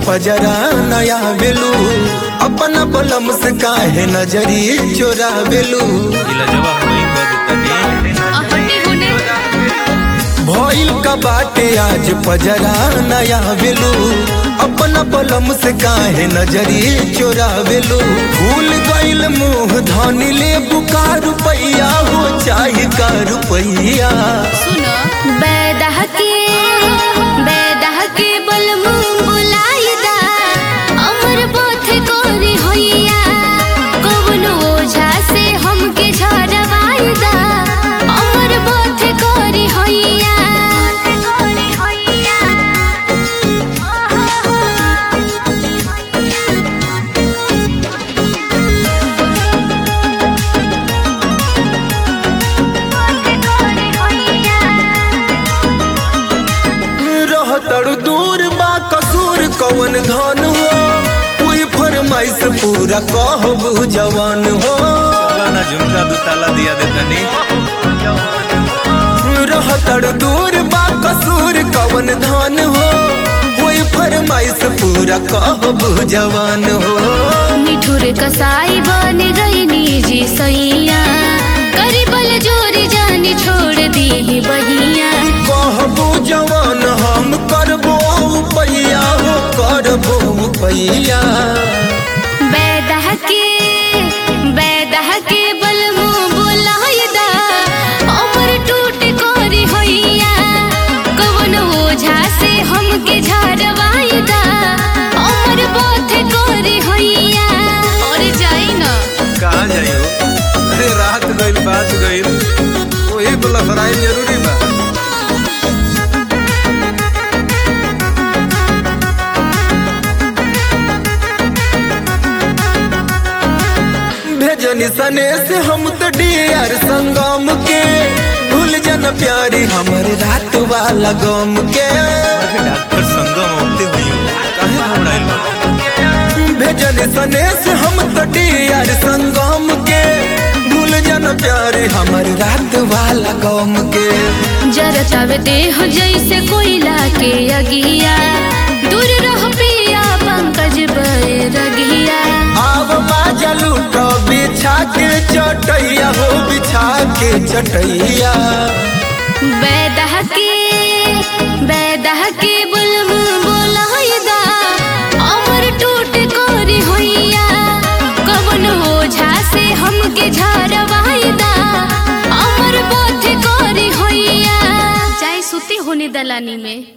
पजरा नया बेलू अपना बलम से काहे नजरी चोरा बेलू इलाजवा होई कर तनी हटी होने भइल का बाटे आज पजरा नया बेलू अपना बलम से काहे नजरी चोरा बेलू भूल गइल मुंह धनी ले बुकार रुपैया हो चाहे का रुपैया सुनो बैदह के बैदह के बलमु बुलाइदा अमर पथ कोरी होइया कवनो ओझा से हमके झरवाइदा अमर पथ कोरी होइया कोरी होइया रहतड़ दूर बा कसूर कवन धन हो कोई फरमाइश पूरा कहबू जवान हो ना झुमका दू ताला दिया दे तनी रहतड़ दूर बा कसूर कवन धन हो कोई फरमाइश पूरा कहबू जवान हो मिठुर कसाई बन गई निजी सैया करीबल जोरी जानी छोड़ दी बहिया कहबू जवान हम करबो पैया हो करबो पैया बैदह के बैदह के बलमु बुलाइदा अमर टूट कोरी होइया कवन ओझा से हमके झरवाइदा अमर बोथ कोरी होइया और जाई ना कहाँ जाइयो अरे रात गइल बात गइल वही तो लफराई जरूरी बा भेजनी सने से हम तो डियर संगम के भूल जन प्यारी हमर रात वाला गम के अरे डॉक्टर संगम होते हुई काहे घबराइल बा भेजनी सने से हम तो डियर संगम के भूल जन प्यारी हमर रात वाला गम के जरतावे देह जैसे कोयला के अगिया दूर रह पिया पंकज बैरगिया आव बाजा लूटो बिछा के चटैया हो बिछा के चटैया बैदह के बैदह के बुलमु बुलाइदा अमर टूट कोरी होइया कवन ओझा से हमके झरवाइदा अमर बोथ कोरी होइया चाहे सुती होने दलानी में